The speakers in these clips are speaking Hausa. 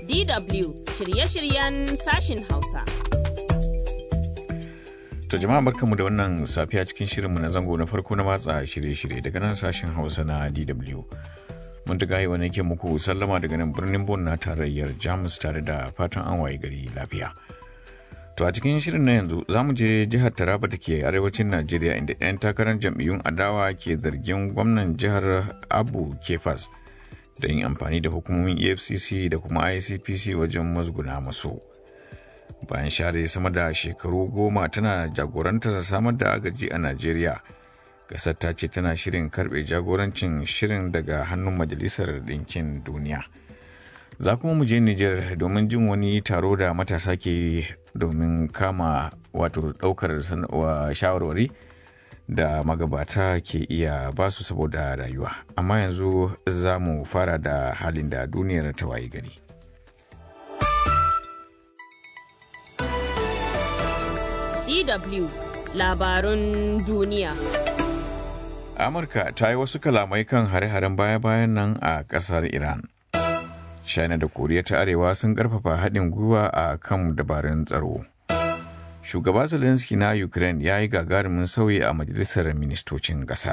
DW shirye-shiryen sashin Hausa. To jama'a barkanmu da wannan safiya cikin shirinmu na zango na farko na matsa shirye-shirye daga nan sashen Hausa na DW. Mun ta gaye wani ke muku sallama daga nan birnin Bon na tarayyar Jamus tare da fatan an waye gari lafiya. To a cikin shirin na yanzu za mu je jihar Taraba da ke arewacin Najeriya inda 'yan takarar jam'iyyun adawa ke zargin gwamnan jihar Abu Kefas da yin amfani da hukumomin EFCC da kuma ICPC wajen musguna masu. Bayan share sama da shekaru goma tana jagorantar samar da agaji a Najeriya, ƙasar ta ce tana shirin karɓe jagorancin shirin daga hannun Majalisar Ɗinkin Duniya. za kuma mu je Nijar domin jin wani taro da matasa ke domin kama wato ɗaukar shawarwari da magabata ke iya basu saboda rayuwa amma yanzu za mu fara da halin da duniyar ta waye gari DW labarun duniya amurka ta yi wasu kalamai kan hare-haren baya-bayan nan a ƙasar iran china da koriya ta arewa sun karfafa haɗin gwiwa a kan dabarun tsaro shugaba zelensky na ukraine ya yi gagarumin sauyi a majalisar ministocin ƙasar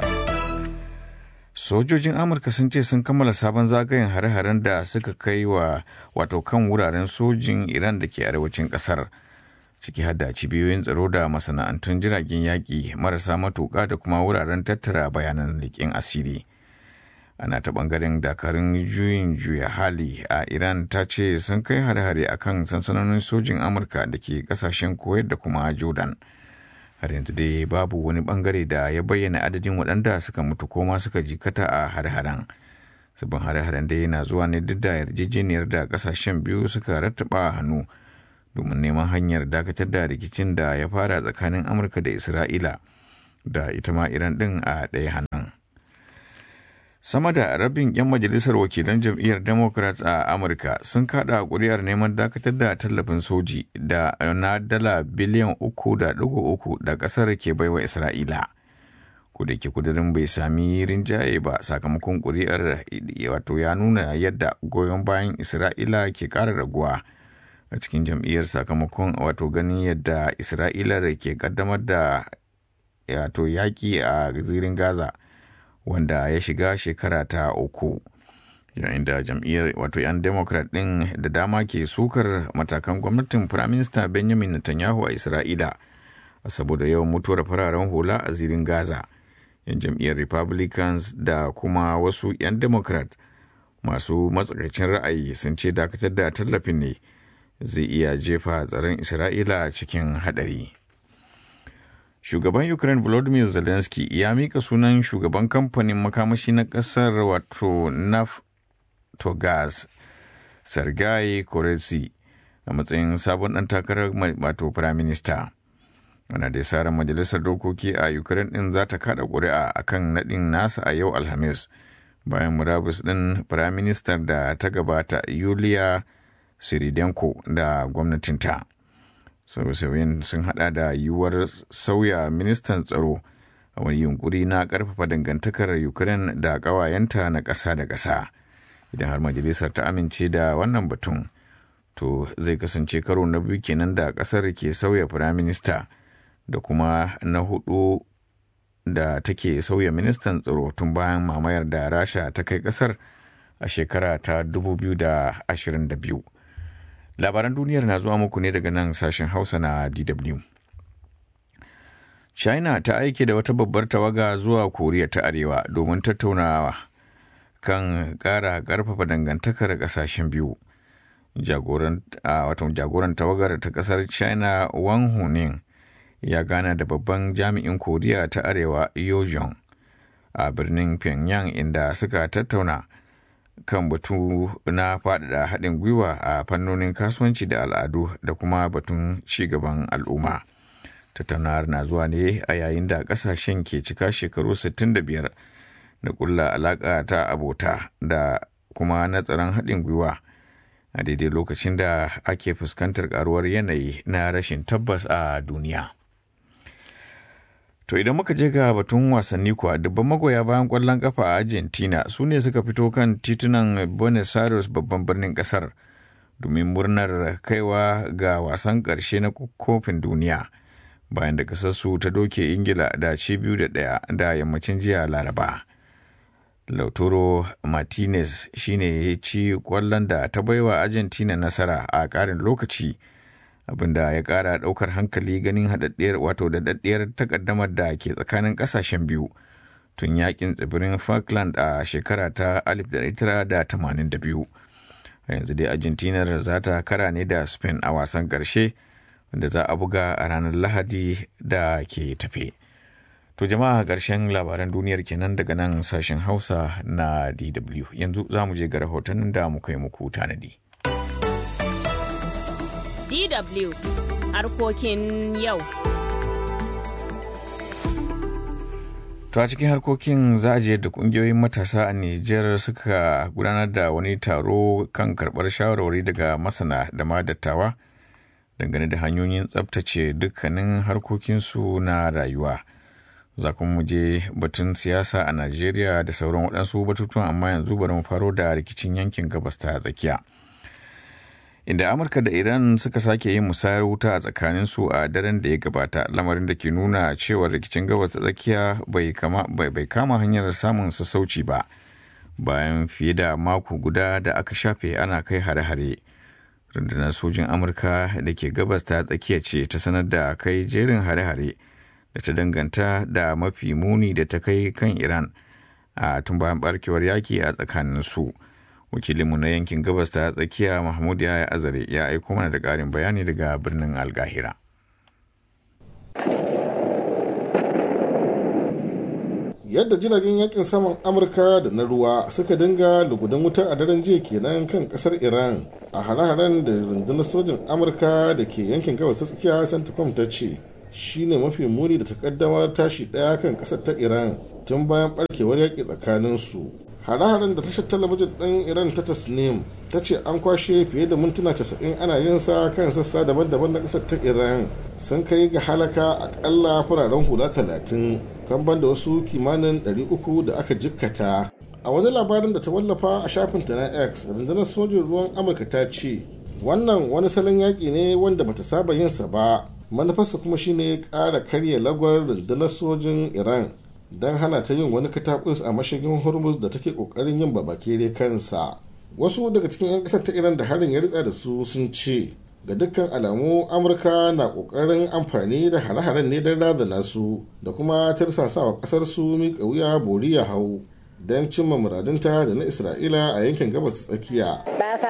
sojojin amurka sun ce sun kammala sabon zagayen hare-haren da suka kai wa wato kan wuraren sojin iran da ke arewacin ƙasar ciki har da cibiyoyin tsaro da masana'antun jiragen yaƙi marasa matuƙa da kuma wuraren tattara bayanan leƙen asiri. ana ta bangaren dakarun juyin juya hali a iran ta ce sun kai hare-hare a kan sansanonin sojin amurka da ke kasashen kuwait da kuma jordan har yanzu dai babu wani bangare da ya bayyana adadin waɗanda suka mutu koma suka jikata a hare-haren sabbin hare-haren dai na zuwa ne duk da yarjejeniyar da kasashen biyu suka rattaba hannu domin neman hanyar dakatar da rikicin da ya fara tsakanin amurka da isra'ila da ita ma iran ɗin a ɗaya hannun sama da rabin 'yan majalisar wakilan jam'iyyar democrats a amurka sun kada kuri'ar neman dakatar da tallafin soji da na dala biliyan uku da dugu uku da kasar ke baiwa isra'ila da ke kudurin bai sami rinjaye ba sakamakon kuri'ar wato ya nuna yadda goyon bayan isra'ila ke kara raguwa a cikin jam'iyyar sakamakon wato ganin yadda isra'ila ke kaddamar da wato yaki a zirin gaza wanda ya shiga shekara ta uku yayin da jam'iyyar wato 'yan democrat ɗin da dama ke sukar matakan gwamnatin firaminista benjamin netanyahu a isra'ila saboda yawan mutuwar fararen hula a zirin gaza yan jam'iyyar republicans da kuma wasu 'yan democrat masu matsakaicin ra'ayi sun ce dakatar da tallafin ne zai iya jefa tsaron isra'ila cikin haɗari. shugaban ukraine volodymyr zelensky ya mika sunan shugaban kamfanin makamashi na kasar wato naftogaz sergei koretsi a matsayin sabon dan takarar wato firaminista ana da sarar majalisar dokoki a ukraine din za ta kada ƙuri'a akan naɗin nasa a yau alhamis bayan murabus din firaministar da ta gabata yulia siridenko da gwamnatinta. sauye-sauyen sun hada da yiwuwar sauya ministan tsaro a wani yunkuri na karfafa dangantakar ukraine da ƙawayenta na ƙasa da ƙasa idan har majalisar ta amince da wannan batun to zai kasance karo na biyu kenan da ƙasar ke sauya firaminista da kuma na hudu da take sauya ministan tsaro tun bayan mamayar da rasha ta kai ƙasar a shekara ta 2022 labaran duniyar na zuwa muku ne daga nan sashen hausa na dw china ta aike da wata babbar tawaga zuwa koriya ta arewa domin tattaunawa kan kara karfafa dangantakar kasashen biyu jagoran jagoran tawagar ta kasar china wang hunin ya gana da babban jami'in koriya ta arewa yojong a birnin pyongyang inda suka tattauna kan batu na faɗaɗa haɗin gwiwa a fannonin kasuwanci da al'adu da kuma batun cigaban al'umma. Tattaunawar na zuwa ne a yayin da ƙasashen ke cika shekaru 65 da ƙulla alaƙa ta abota da kuma na tsaron haɗin gwiwa a daidai lokacin da ake fuskantar ƙaruwar yanayi na rashin tabbas a duniya. To idan muka je ga batun wasanni kuwa dubban magoya bayan kwallon kafa a Argentina su ne suka fito kan titunan Buenos Aires babban birnin kasar domin murnar kaiwa ga wasan ƙarshe na kofin duniya bayan da ƙasarsu ta doke ingila da ci biyu da ɗaya da yammacin jiya laraba lautaro martinez shine ya ci kwallon da ta baiwa argentina nasara a ƙarin lokaci abinda ya ƙara ɗaukar hankali ganin haɗaɗɗiyar wato daɗaɗɗiyar takaddamar da ke tsakanin ƙasashen biyu tun yakin tsibirin falkland a shekara ta 1982 a yanzu dai argentina za ta kara ne da spain a wasan ƙarshe wanda za a buga a ranar lahadi da ke tafe to jama'a ƙarshen labaran duniyar kenan daga nan sashen hausa na dw yanzu za mu je ga rahoton da muka yi muku tanadi DW harkokin yau. To a cikin harkokin za a je da kungiyoyin matasa a Nijar suka gudanar da wani taro kan karɓar shawarwari daga masana da ma dattawa dangane da hanyoyin tsabtace dukkanin harkokinsu na rayuwa. Za kuma mu je batun siyasa a Najeriya da sauran waɗansu batutuwan amma yanzu bari mu faro da rikicin yankin gabas ta tsakiya. inda amurka da iran suka sake yin musayar wuta a tsakaninsu a daren da ya gabata lamarin da ke nuna cewa rikicin gabas ta tsakiya bai kama hanyar samun sassauci ba bayan fiye da mako guda da aka shafe ana kai hare-hare rundunar sojin amurka da ke gabas ta tsakiya ce ta sanar da kai jerin hare-hare da ta danganta da mafi muni da ta kai kan iran a tun bayan barkewar yaki a tsakaninsu. su wakilinmu na yankin gabas ta tsakiya mahmud ya azare ya aiko mana da ƙarin bayani daga birnin algahira yadda jiragen yakin saman amurka da na ruwa suka dinga lugudan wuta a daren jiya kenan kan kasar iran a hare-haren da rundunar sojin amurka da ke yankin gabas ta tsakiya centcom ta ce shine mafi muni da takaddamar tashi daya kan kasar ta iran tun bayan barkewar yaƙi tsakaninsu hare-haren da tashar talabijin ɗin iran ta tasnim ta ce an kwashe fiye da mintuna 90 ana yin sa kan sassa daban-daban na ƙasar ta iran sun kai ga halaka akalla fararen hula 30 kan banda wasu kimanin 300 da aka jikkata a wani labarin da ta wallafa a shafinta na x rundunar sojin ruwan amurka ta ce wannan wani salon yaƙi ne wanda bata saba yinsa ba manufarsa kuma shine ƙara karya lagwar rundunar sojin iran don hana ta yin wani katakus a mashigin hormuz da take kokarin yin babakere kansa wasu daga cikin 'yan kasar ta iran da harin ya ritsa da su sun ce ga dukkan alamu amurka na kokarin amfani da hare-haren ne don razana su da kuma tirsasawa kasar su miƙa wuya bori ya hau don cimma muradunta da na isra'ila a yankin gabas tsakiya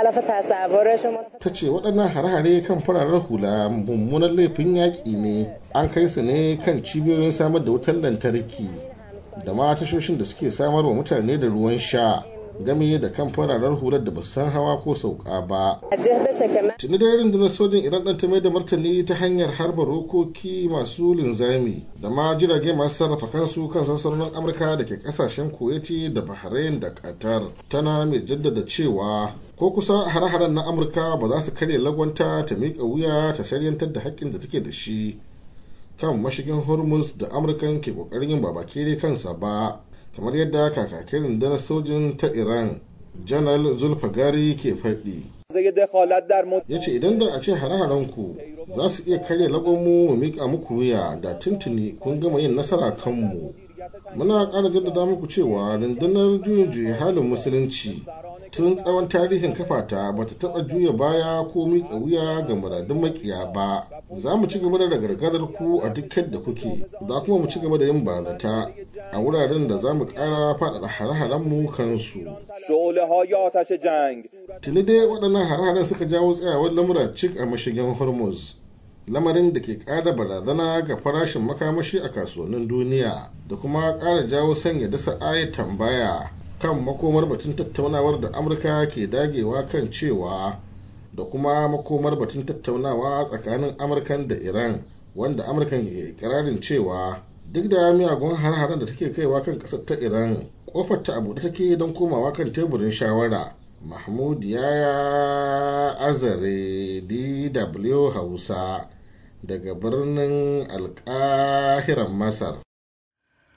ta ce waɗannan hare-hare kan fararen hula mummunan laifin yaƙi ne an kai su ne kan cibiyoyin samar da wutar lantarki da ma tashoshin da suke samar wa mutane da ruwan sha game da kan fararen hular da ba san hawa ko sauka ba. Tuni da rundunar sojin Iran ɗan ta mai da martani ta hanyar harba rokoki masu linzami da ma jirage masu sarrafa kansu kan sansanonin Amurka da ke kasashen Kuwaiti da Bahrain da Qatar. Tana mai jaddada cewa ko kusa hare-haren na Amurka ba za su karya lagwanta ta miƙa wuya ta shari'antar da haƙƙin da take da shi kan mashigin Hormuz da Amurkan ke ƙoƙarin yin babakere kansa ba. kamar yadda kakakin rundunar sojin ta iran janar zulfagari ke faɗi ya ce idan da a ce hare ku za su iya karya lagonmu mu miƙa muku wuya da tuntuni kun gama yin nasara kanmu muna ƙara jaddada muku cewa rundunar juyin juya halin musulunci tun tsawon tarihin kafata ba ta taɓa juya baya ko miƙa wuya ga muradun makiya ba za mu ci gaba da ragargazar ku a duk da kuke za kuma mu ci gaba da yin bazata a wuraren da za mu ƙara faɗaɗa hare-haren mu kansu tuni dai waɗannan hare-haren suka jawo tsayawar lamura cik a mashigin hormuz lamarin da ke ƙara barazana ga farashin makamashi a kasuwannin duniya da kuma ƙara jawo sanya dasa aya tambaya kan makomar batun tattaunawar da amurka ke dagewa kan cewa da kuma makomar batun tattaunawa tsakanin amurkan da iran wanda amurkan ke ikirarin cewa duk da miyagun har-haren da take kaiwa kan kasar ta iran kofar ta abu da take don komawa kan teburin shawara mahmud yaya azare dw hausa daga birnin alkahiran masar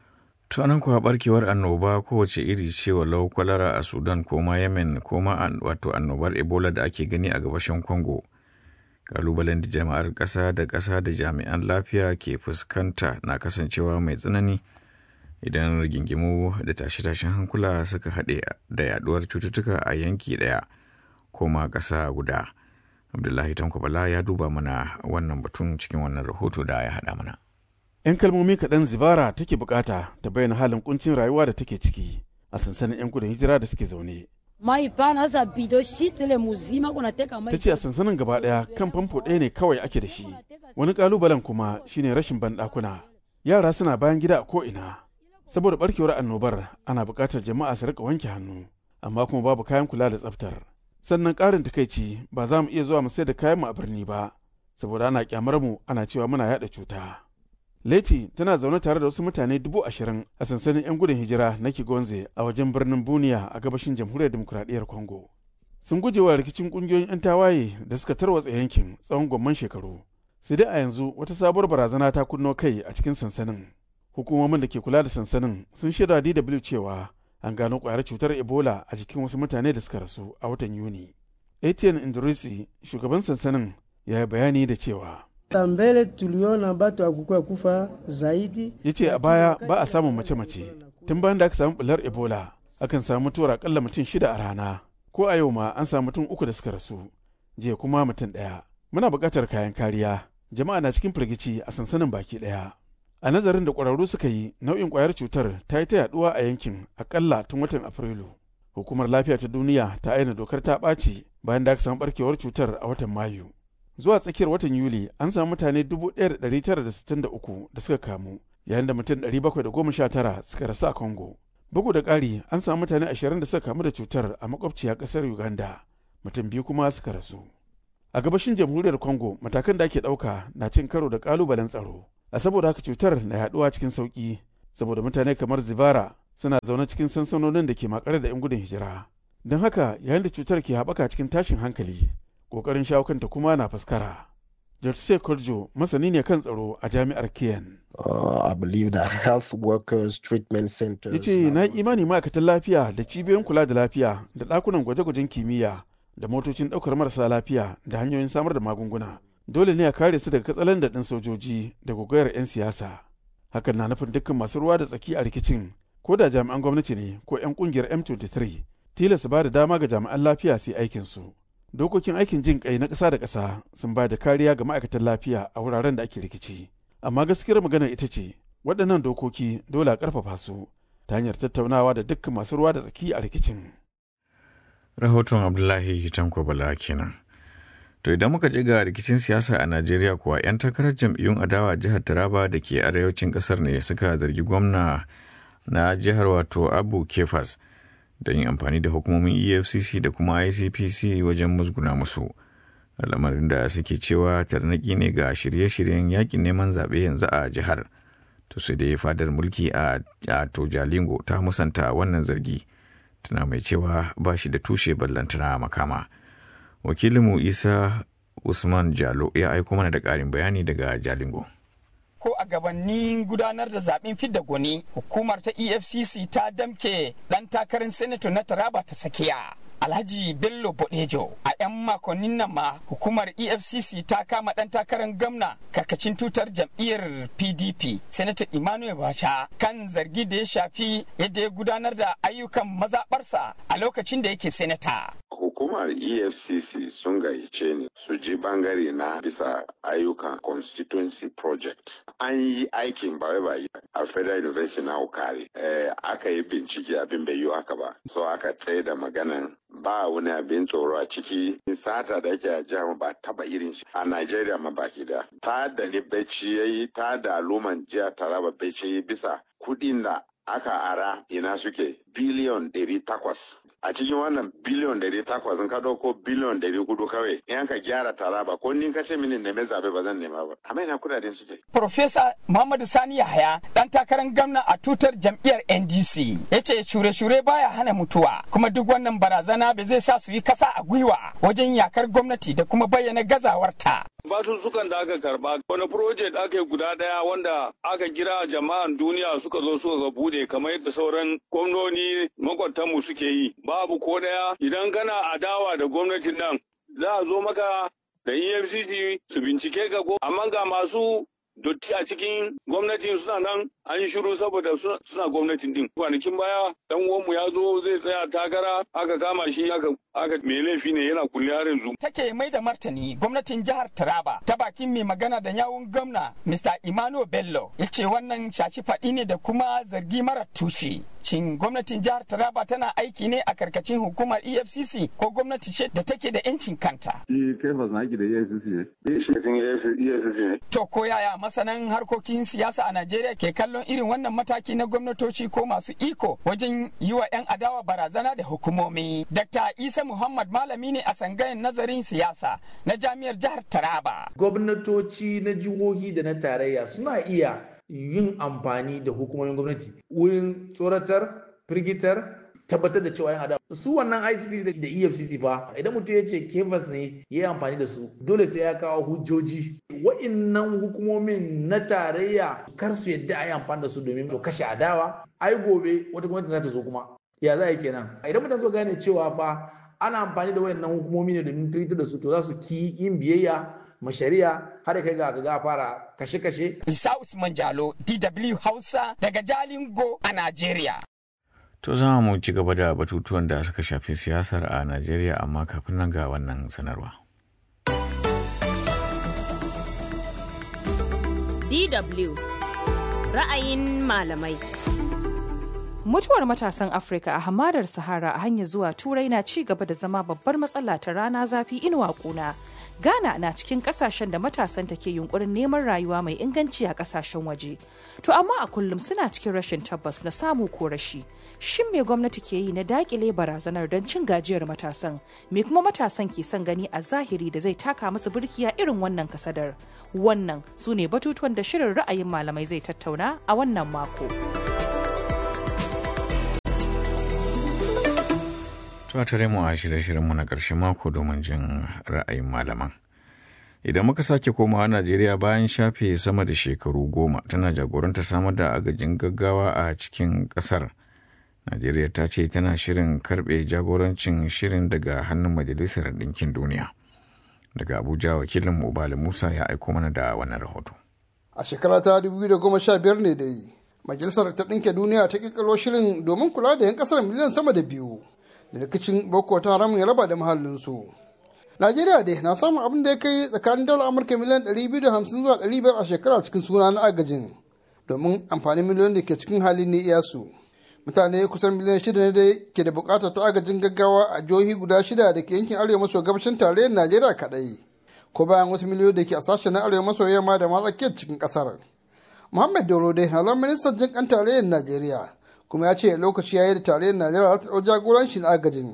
tunanin kuwa barkewar annoba kowace iri ce walau kwalara a sudan ko ma yemen ko ma wato annobar ebola da ake gani a gabashin congo kalubalen da jama'ar ƙasa da ƙasa da jami'an lafiya ke fuskanta na kasancewa mai tsanani idan rigingimu da tashe-tashen hankula suka haɗe da yaduwar cututtuka a yanki ɗaya ko ma ƙasa guda abdullahi tankwabala ya duba mana wannan batun cikin wannan rahoto da ya haɗa mana 'yan kalmomi kaɗan zibara take bukata ta bayyana halin kuncin rayuwa da take ciki a sansanin 'yan gudun hijira da suke zaune mai pana za bido shitile muzima kunateka mai ta ce a sansanin gaba ɗaya kan famfo ɗaya ne kawai ake da shi wani ƙalubalen kuma shine rashin banɗakuna yara suna bayan gida a ko'ina saboda barkewar annobar ana buƙatar jama'a su rika wanke hannu amma kuma babu kayan kula da tsaftar sannan ƙarin takaici ba za mu iya zuwa mu sayar da kayan mu a birni ba saboda ana kyamar mu ana cewa muna yaɗa cuta Leti tana zaune tare da wasu mutane dubu ashirin a sansanin 'yan gudun hijira na Kigonze a wajen birnin Buniya a gabashin jamhuriyar demokuraɗiyyar Congo. Sun guje wa rikicin ƙungiyoyin 'yan tawaye da suka tarwatsa yankin tsawon gwamman shekaru. Sai dai a yanzu wata sabuwar barazana ta kunno kai a cikin sansanin. Hukumomin da ke kula da sansanin sun shaida DW cewa an gano ƙwayar cutar Ebola a jikin wasu mutane da suka rasu a watan Yuni. Etienne Indrisi, shugaban sansanin, ya yi bayani da cewa. mbele tuliona batu akukuwa kufa zaidi ya ce a baya ba a samun mace-mace tun bayan da aka samu bular ebola akan samu mutuwar akalla mutum shida a rana ko a yau ma an samu mutum uku da suka rasu jiya kuma mutum ɗaya muna buƙatar kayan kariya jama'a na cikin firgici a sansanin baki ɗaya a nazarin da ƙwararru suka yi nau'in ƙwayar cutar ta yi ta yaɗuwa a yankin akalla tun watan afrilu hukumar lafiya ta duniya ta aina dokar ta ɓaci bayan da aka samu ɓarkewar cutar a watan mayu zuwa tsakiyar watan Yuli an samu mutane 1,963 da suka kamu yayin da mutum 719 suka rasu a Congo. Bugu da ƙari an samu mutane 20 da suka kamu da cutar a makwabciya ƙasar Uganda, mutum biyu kuma suka rasu. A gabashin jamhuriyar Congo matakan da ake ɗauka na cin karo da ƙalubalen tsaro. A saboda haka cutar na yaɗuwa cikin sauƙi, saboda mutane kamar Zivara suna zaune cikin sansanonin da ke makare da 'yan gudun hijira. Don haka yayin da cutar ke haɓaka cikin tashin hankali, kokarin shawo kanta kuma na faskara. Jorse Korjo masani ne kan tsaro a jami'ar Kiyan. Uh, I believe that health workers, treatment centers. Ya ce na yi imani ma'aikatan lafiya da cibiyoyin kula da lafiya da ɗakunan gwaje-gwajen kimiyya da motocin ɗaukar marasa lafiya da hanyoyin samar da magunguna. Dole ne a kare su daga katsalan ɗin sojoji da gogayar 'yan siyasa. Hakan na nufin dukkan masu ruwa da tsaki a rikicin ko da jami'an gwamnati ne ko 'yan ƙungiyar M23 tilasta ba da dama ga jami'an lafiya su yi aikinsu. dokokin aikin jin kai na ƙasa da ƙasa sun ba da kariya ga ma'aikatan lafiya a wuraren da ake rikici amma gaskiyar magana ita ce waɗannan dokoki dole a ƙarfafa su ta hanyar tattaunawa da dukkan masu ruwa da tsaki a rikicin rahoton abdullahi tanko bala kenan to idan muka ji ga rikicin siyasa a najeriya kuwa 'yan takarar jam'iyyun adawa jihar taraba da ke arewacin ƙasar ne suka zargi gwamna na jihar wato abu kefas da yin amfani da hukumomin efcc da kuma icpc wajen musguna musu lamarin da suke cewa tarnaki ne ga shirye-shiryen yakin neman zaɓe yanzu a jihar to sai dai fadar mulki a to jalingo ta musanta wannan zargi tana mai cewa ba shi da tushe ballantana makama wakilinmu isa usman jalo ya aiko mana da ƙarin bayani daga jalingo ko a gabanin gudanar da zaben fidda gwani hukumar ta efcc ta damke dan takarar senator na taraba ta sakiya alhaji bello bodejo a 'yan makonnin nan ma hukumar efcc ta kama dan takarar gamna karkacin tutar jam'iyyar pdp senator emmanuel basha kan zargi da ya shafi yadda ya gudanar da ayyukan mazaɓarsa a lokacin da yake senata hukumar efcc sun gayyace ni su ji bangare na bisa ayyukan constituency project an yi aikin ba wai ba a federal university na ukari eh, aka yi bincike abin bai yi haka ba so aka tsaye da maganan ba wani abin tsoro a ciki sata da ake a jihar ba taba irin shi a Najeriya ma baki da ta da ni bacci yayi ta da aluman jiya taraba bacci yayi bisa kudin da aka ara ina suke biliyon ɗari takwas a cikin wannan biliyon ɗari takwas in ka ɗauko biliyon ɗari hudu kawai in ka gyara taraba ko ni ka ce mini neme zabe ba zan nema ba amma ina kudaden suke. Profesa Muhammadu Sani Yahaya dan takarar gwamna a tutar jam'iyyar NDC ya ce shure-shure baya hana mutuwa kuma duk wannan barazana ba zai sa su yi kasa a gwiwa wajen yakar gwamnati da kuma bayyana gazawarta. basussukan da aka karba wani project aka yi guda daya wanda aka kira jama'an duniya suka zo suka bude kamar yadda sauran gwamnoni makwatanmu suke yi babu ko daya idan kana adawa da gwamnatin nan za a zo maka da efcc su bincike ka ko amma ga masu dotti a cikin gwamnatin suna nan an yi shiru saboda suna gwamnatin din kwanakin baya dan uwanmu ya zo zai tsaya takara aka kama shi aka aka mai laifi ne yana kulle har yanzu take mai da martani gwamnatin jihar Taraba ta bakin mai magana da yawun gwamna Mr. Emmanuel Bello ya ce wannan shaci faɗi ne da kuma zargi mara tushe shin gwamnatin jihar Taraba tana aiki ne a karkashin hukumar EFCC ko gwamnati ce da take da 'yancin kanta Shi Kefas na aiki da EFCC ne. Eh, shi EFCC ne. To ko yaya masanan harkokin siyasa a Najeriya ke kallon irin wannan mataki na gwamnatoci ko masu iko wajen yi wa 'yan adawa barazana da hukumomi. Dr. Isa Muhammad malami ne a sangayen nazarin siyasa na jami'ar jihar Taraba. Gwamnatoci na jihohi da na tarayya suna iya yin amfani da hukumomin gwamnati wurin tsoratar, firgitar, tabbatar da cewa yan adawa su wannan ICPC da EFCC fa idan mutum ya ce kefas ne ya yi amfani da su dole sai ya kawo hujjoji wa'innan hukumomin na tarayya kar su yadda a yi amfani da su domin to kashe adawa ai gobe wata gwamnati za ta zo kuma ya za a yi kenan idan mutane so gane cewa fa ana amfani da wayannan hukumomi ne domin firgitar da su to za su ki yin biyayya ma shari'a har kai ga ga fara kashe-kashe. Isa Usman Jalo, DW Hausa daga Jalingo a Najeriya. To za mu ci gaba da batutuwan da suka shafi siyasar a Najeriya amma kafin nan ga wannan sanarwa. DW ra'ayin malamai. Mutuwar matasan Afirka a hamadar Sahara a hanyar zuwa Turai na ci gaba da zama babbar matsala ta rana zafi inuwa kuna. Ghana na cikin kasashen da matasan ta ke yunkurin neman rayuwa mai inganci a kasashen waje. To amma a kullum suna cikin rashin tabbas na samu ko rashi. Shin me gwamnati ke yi na dakile barazanar don cin gajiyar matasan? Me kuma matasan ke son gani a zahiri da zai taka musu birkiya irin wannan kasadar? Wannan su ne batutuwan da shirin ra'ayin malamai zai tattauna a wannan mako. Tuwa tare mu a shirye-shiryenmu na ƙarshen mako domin jin ra'ayin malaman. Idan muka sake komawa Najeriya bayan shafe sama da shekaru goma tana jagoranta samar da agajin gaggawa a cikin ƙasar. Najeriya ta ce tana shirin karɓe jagorancin shirin daga hannun Majalisar Ɗinkin Duniya. Daga Abuja wakilin Ubali Musa ya aiko mana da wannan rahoto. A shekara ta 2015 ne dai, Majalisar ta Ɗinke Duniya ta ƙirƙiro shirin domin kula da 'yan ƙasar miliyan sama da biyu. da rikicin boko ta haram ya raba da mahallinsu. Najeriya dai na samun abin da ya kai tsakanin dala Amurka miliyan 250 zuwa 500 a shekara cikin suna na agajin domin amfanin miliyon da ke cikin halin ne iyasu. Mutane kusan miliyan shida ne dai ke da bukatar ta agajin gaggawa a jihohi guda shida da ke yankin arewa maso gabashin tarayyar Najeriya kaɗai. Ko bayan wasu miliyoyi da ke a sashen na arewa maso yamma da ma tsakiyar cikin ƙasar. Muhammad Doro dai na zama ministan jin kan tarayyar Najeriya. kuma ya ce lokaci ya yi da tarayyar najeriya za ta ɗau jagorancin agajin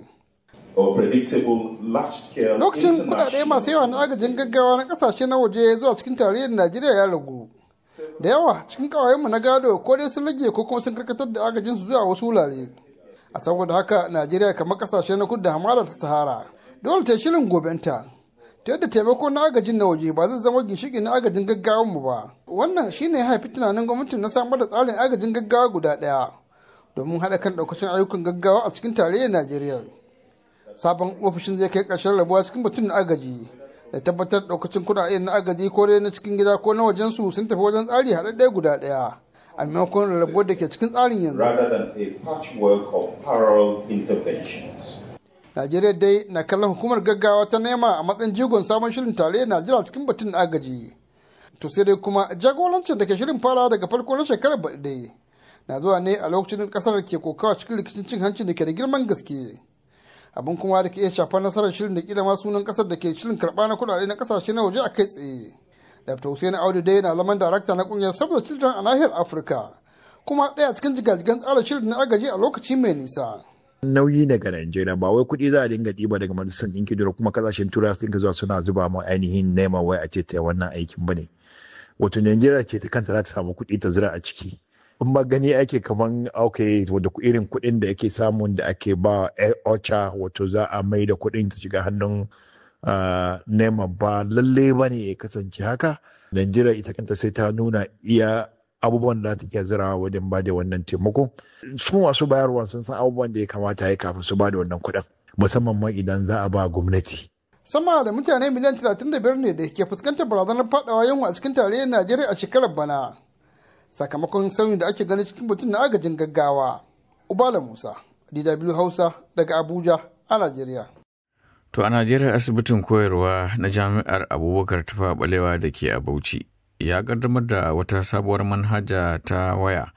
lokacin kudade masu yawa na agajin gaggawa na kasashe na waje zuwa cikin tarayyar najeriya ya ragu da yawa cikin kawayenmu na gado ko dai sun rage ko kuma sun karkatar da agajin su zuwa wasu wurare a saboda haka najeriya kamar kasashe na kudu da hamada ta sahara dole ta shirin gobenta ta yadda taimako na agajin na waje ba zai zama ginshiki na agajin gaggawan mu ba wannan shine ya haifi tunanin gwamnatin na samar da tsarin agajin gaggawa guda ɗaya domin haɗa kan ɗaukacin ayyukan gaggawa a cikin tarayyar Najeriya. Sabon ofishin zai kai ƙarshen rabuwa cikin batun na agaji da tabbatar ɗaukacin kuɗaɗen na agaji ko dai na cikin gida ko na wajen su sun tafi wajen tsari haɗaɗɗaya guda ɗaya a maimakon rabuwar da ke cikin tsarin yanzu. Najeriya dai na kallon hukumar gaggawa ta nema a matsayin jigon sabon shirin tarayyar Najeriya cikin batun na agaji. To sai dai kuma jagorancin da ke shirin fara daga farko na shekarar baɗi dai. na zuwa ne a lokacin kasar ke kokawa cikin rikicin cin hanci da ke da girman gaske abin kuma da ke iya shafar nasarar shirin da kila ma sunan kasar da ke shirin karɓa na kuɗaɗe na kasashe na waje a kai tsaye dr hussein audu dai na zaman darakta na kungiyar saboda children a nahiyar afirka kuma ɗaya cikin jigajigan tsara shirin na agaji a lokaci mai nisa nauyi ne ga Najeriya ba wai kuɗi za a dinga ɗiba daga majalisar ɗinki da kuma kasashen turai su dinga zuwa suna zuba mu ainihin nema wai a ce ta wannan aikin bane wato Najeriya ce ta kanta za ta samu kuɗi ta zira a ciki in ma gani ake kaman ok wadda irin kuɗin da ake samun da ake ba ocha wato za a mai da kuɗin ta shiga hannun nema ba lalle ba ne ya kasance haka najeriya ita kanta sai ta nuna iya abubuwan da ta iya zirawa wajen ba da wannan taimako su masu bayarwa sun san abubuwan da ya kamata ya kafin su ba da wannan kuɗin musamman ma idan za a ba gwamnati sama da mutane miliyan 35 ne da ke fuskantar barazanar fadawa yunwa a cikin tarayyar najeriya a shekarar bana sakamakon sauyin da ake gani cikin mutum na agajin gaggawa ubala musa dw hausa daga abuja a najeriya To a Najeriya asibitin koyarwa na jami'ar Abubakar Tufa Balewa da ke a Bauchi ya kaddamar da wata sabuwar manhaja ta waya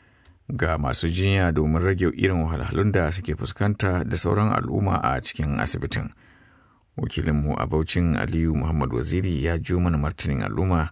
ga masu jinya domin rage irin wahalhalun da suke fuskanta da sauran al'umma a cikin asibitin. Wakilinmu a Baucin Aliyu Muhammad Waziri ya jo mana martanin al'umma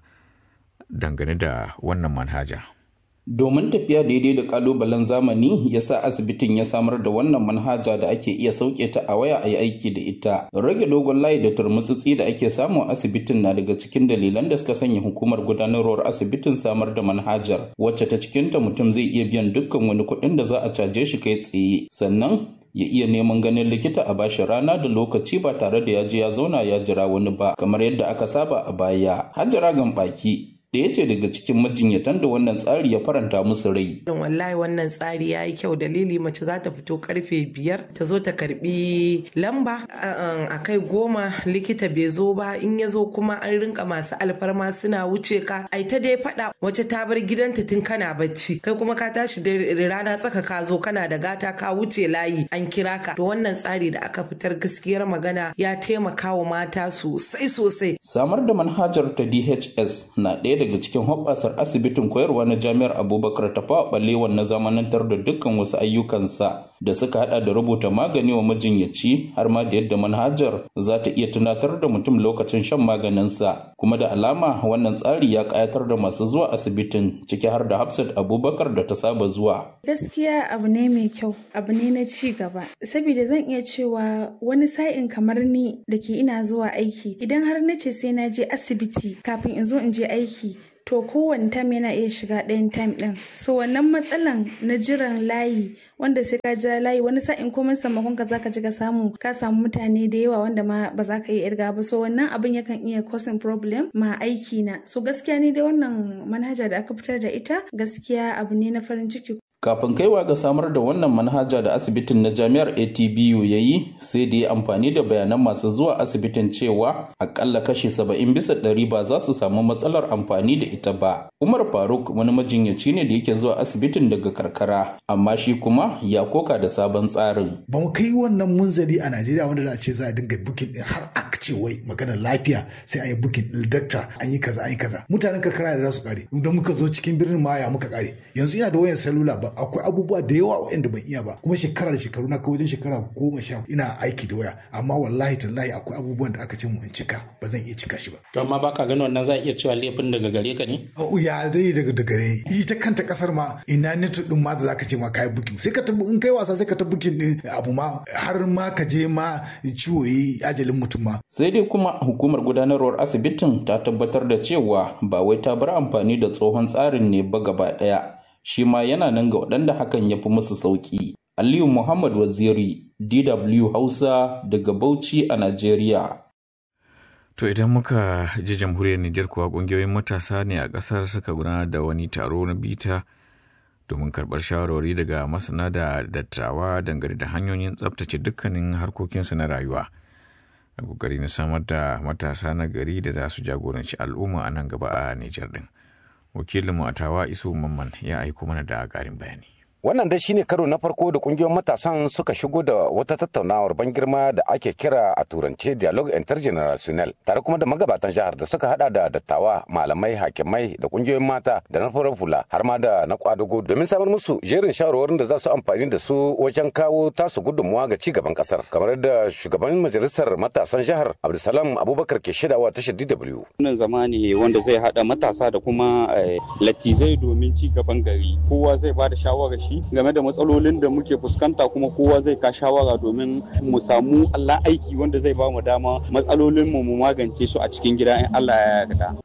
dangane da wannan manhaja. Domin tafiya daidai da kalubalen zamani ya sa asibitin ya samar da wannan manhaja da ake iya sauke ta a waya a yi aiki da ita. Rage dogon layi da turmutsitsi da ake samu a asibitin na daga cikin dalilan da suka sanya hukumar gudanarwar asibitin samar da manhajar wacce ta cikinta mutum zai iya biyan dukkan wani kuɗin da za a caje shi kai tsaye. Sannan ya iya neman ganin likita a bashi rana da lokaci ba tare da ya je ya zauna ya jira wani ba kamar yadda aka saba a baya. Hajjara baki ɗaya ce daga cikin majinyatan da wannan tsari ya faranta musu rai. Don wallahi wannan tsari ya yi kyau dalili mace za ta fito karfe biyar ta zo ta karbi lamba a kai goma likita bai zo ba in ya zo kuma an rinka masu alfarma suna wuce ka ai ta dai faɗa wace ta bar gidanta tun kana bacci kai kuma ka tashi da rana tsaka ka zo kana da gata ka wuce layi an kira ka to wannan tsari da aka fitar gaskiyar magana ya taimaka wa mata sosai sosai. Samar da manhajar ta DHS na ɗaya daga cikin hoɓɓasar asibitin koyarwa na jami'ar abubakar tafawa ɓalewan na zamanantar da dukkan wasu ayyukansa da suka hada da rubuta magani wa majinyaci har ma da yadda manhajar za ta iya tunatar da mutum lokacin shan maganinsa kuma da alama wannan tsari ya kayatar da masu zuwa asibitin ciki har da hafsat abubakar da ta saba zuwa gaskiya abu ne mai kyau abu ne na ci gaba saboda zan iya cewa wani sa'in kamar ni da ke ina zuwa aiki idan har na ce sai na je asibiti kafin in zo in je aiki to kowane tam yana iya shiga ɗayan tam ɗin so wannan matsalan na jiran layi wanda sai ka jira layi wani sa'in komai sammakon ka zaka ji ka samu ka samu mutane da yawa wanda ma ba za ka iya irga ba so wannan abin yakan iya causing problem ma aiki na so gaskiya ni dai wannan manhaja da aka fitar da ita gaskiya abu ne na farin ciki Kafin kaiwa ga samar da wannan manhaja da asibitin na jami'ar ATBU ya yi sai da ya amfani da bayanan masu zuwa asibitin cewa akalla kashi saba'in bisa ɗari ba za su samu matsalar amfani da ita ba. Umar Faruk wani majinyaci ne da yake zuwa asibitin daga karkara amma shi kuma ya koka da sabon tsarin. Ba mu kai wannan munzali a Najeriya wanda za a ce za a dinga bukin din har a ce wai maganar lafiya sai an yi bukin din dakta an yi kaza an yi kaza. Mutanen karkara da za su kare. Idan muka zo cikin birnin ma ya muka kare. Yanzu ina da wayan salula ba akwai abubuwa da yawa waɗanda ban iya ba kuma shekara da shekaru na wajen shekara goma sha ina aiki da waya amma wallahi tallahi akwai abubuwan da aka ce mu in cika ba zan iya cika shi ba. to amma baka ganin wannan za a iya cewa laifin daga gare ka ne. ya dai daga daga gare ita kanta kasar ma ina neto din ma da zaka ce ma kai bukin sai ka in kai wasa sai ka ta bukin din abu ma har ma ka je ma ciwo yi ajalin mutum ma. sai dai kuma hukumar gudanarwar asibitin ta tabbatar da cewa ba wai ta bar amfani da tsohon tsarin ne ba gaba ɗaya. shi ma yana nan ga waɗanda hakan ya fi musu sauƙi. Aliyu Muhammad Waziri, DW Hausa daga Bauchi a Najeriya. To idan muka ji jamhuriyar Nijar kuwa ƙungiyoyin matasa ne a ƙasar suka gudanar da wani taro na bita domin karɓar shawarwari daga masana da dattawa dangane da hanyoyin tsabtace dukkanin harkokinsu na rayuwa. A ƙoƙari na samar da matasa na gari da za su jagoranci al'umma a nan gaba a Nijar ɗin. wakilinmu a tawa isu mamman ya aiko mana da ƙarin bayani Wannan dai shine karo na farko da kungiyoyin matasan suka shigo da wata tattaunawar ban girma da ake kira a turance dialogue intergenerational tare kuma da magabatan jihar da suka hada da dattawa malamai hakimai da kungiyoyin mata da na farar hula har ma da na kwadugo domin samar musu jerin shawarwarin da za su amfani da su wajen kawo tasu gudunmuwa ga cigaban kasar kamar yadda shugaban majalisar matasan jihar Abdulsalam Abubakar ke shaidawa tashar DW. Wannan zama ne wanda zai hada matasa da kuma latizai domin cigaban gari kowa zai ba da shawarar shi game da matsalolin da muke fuskanta kuma kowa zai ka shawara domin mu samu Allah aiki wanda zai ba mu dama matsalolin mu mu magance su a cikin gida in Allah ya yarda.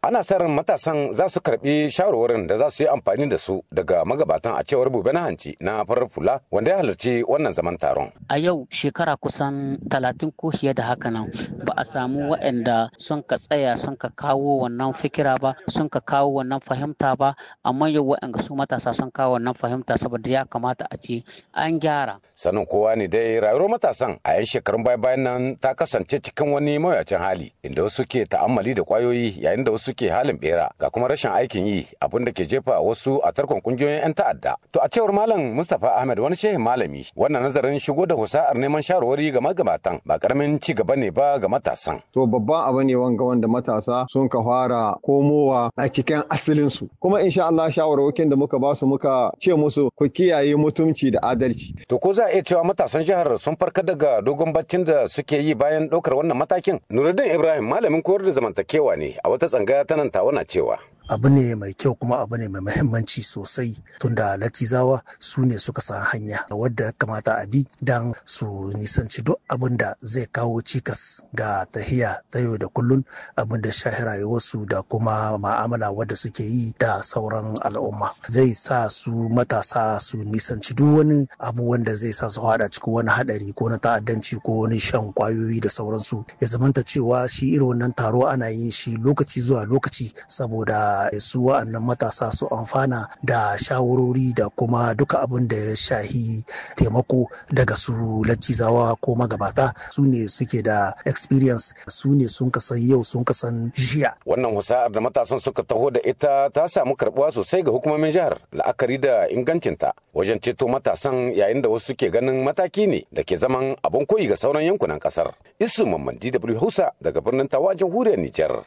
ana sa ran matasan za su karbi shawarwarin da za su yi amfani da su daga magabatan a cewar bube na hanci na farar fula wanda ya halarci wannan zaman taron a yau shekara kusan talatin ko fiye da haka nan ba a samu waɗanda sun ka tsaya sun ka kawo wannan fikira ba sun ka kawo wannan fahimta ba amma yau waɗanda su matasa sun kawo wannan fahimta saboda ya kamata a ce an gyara sanin kowa ne dai rayuwar matasan a 'yan shekarun baya bayan nan ta kasance cikin wani mawuyacin hali inda wasu ke ta'ammali da kwayoyi yayin da wasu ke halin bera ga kuma rashin aikin yi abin da ke jefa wasu a tarkon kungiyoyin 'yan ta'adda to a cewar malam mustapha ahmed wani shehin malami wannan nazarin shigo da husa'ar neman shawarwari ga magabatan ba karamin ci gaba ne ba ga matasan to babban abu ne wanga wanda matasa sun ka fara komowa a cikin asalinsu kuma insha Allah shawarwakin da muka ba su muka ce musu ku kiyaye mutumci da adalci to ko za a iya cewa matasan jihar sun farka daga dogon baccin da suke yi bayan ɗaukar wannan matakin nuruddin ibrahim malamin koyar da zamantakewa ne a wata tsangaya ta nan tawana cewa abu ne mai kyau kuma abu ne mai mahimmanci sosai tunda latizawa su ne suka san hanya wadda ya kamata a bi don su nisanci duk abin da zai kawo cikas ga tahiya ta yau da kullun abin da shahi rayuwarsu da kuma ma'amala wadda suke yi da sauran al'umma zai sa su matasa su nisanci duk wani abu wanda zai sa su hada cikin wani hadari ko na ta'addanci ko wani shan kwayoyi da sauransu ya zamanta cewa shi irin wannan taro ana yin shi lokaci zuwa lokaci saboda su wa'annan matasa su amfana da shawarori da kuma duka abin da ya shahi taimako daga su laccizawa ko magabata su ne suke da experience su ne sun kasan yau sun kasan jiya. Wannan husa'ar da matasan suka taho da ita ta samu karbuwa sosai ga hukumomin jihar la'akari da ingancinta wajen ceto matasan yayin da wasu ke ganin mataki ne da ke zaman abin koyi ga sauran yankunan kasar. Isu Mamman DW Hausa daga birnin Tawa jamhuriyar Nijar.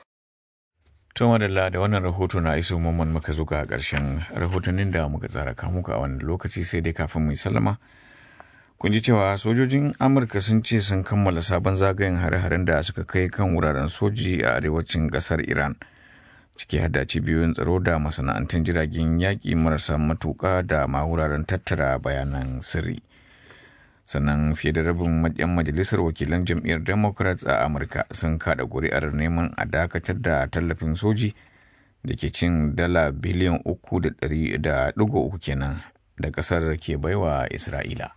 To madalla da wannan rahoto na iso mamman muka zo ga ƙarshen rahotannin da muka tsara kamuka a wannan lokaci sai dai kafin mu sallama. Kun ji cewa sojojin Amurka sun ce sun kammala sabon zagayen hare-haren da suka kai kan wuraren soji a arewacin ƙasar Iran. Ciki hada cibiyoyin tsaro da masana'antun jiragen yaƙi marasa matuƙa da ma wuraren tattara bayanan sirri. sannan fiye da rabin yan majalisar wakilan jam'iyyar democrats a amurka sun kada kuri'ar neman a dakatar da tallafin soji da ke cin dala biliyan uku da ɗigo uku kenan da ƙasar ke baiwa isra'ila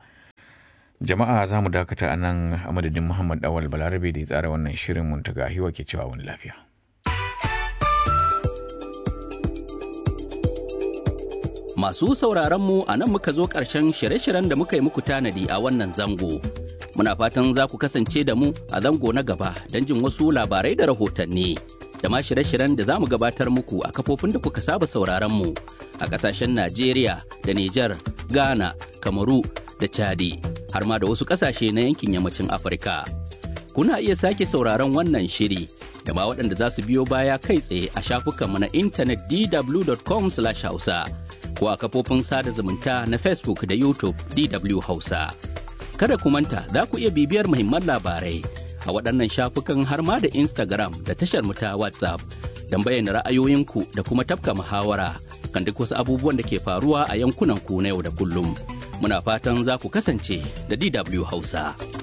jama'a za mu dakata a nan a madadin muhammad awal balarabe da ya tsara wannan shirin muntaga hiwa ke cewa wani lafiya Masu sauraron mu a nan muka zo ƙarshen shirye-shiryen da muka yi muku tanadi a wannan zango. Muna fatan za ku kasance da mu a zango na gaba don jin wasu labarai da rahotanni. Da ma shirye-shiryen da za mu gabatar muku a kafofin da kuka saba sauraron mu a ƙasashen Najeriya da Nijar, Ghana, Kamaru da Chadi, har ma da wasu ƙasashe na yankin yammacin Afirka. Kuna iya sake sauraron wannan shiri da ma waɗanda za su biyo baya kai tsaye a shafukanmu na intanet dw.com/hausa. ko a kafofin sada zumunta na Facebook da YouTube DW Hausa. Kada ku manta za ku iya bibiyar muhimman labarai a waɗannan shafukan har ma da Instagram da tashar mu ta WhatsApp don bayyana ra'ayoyinku da kuma tafka muhawara kan duk wasu abubuwan da ke faruwa a yankunan ku na yau da kullum. Muna fatan za ku kasance da DW Hausa.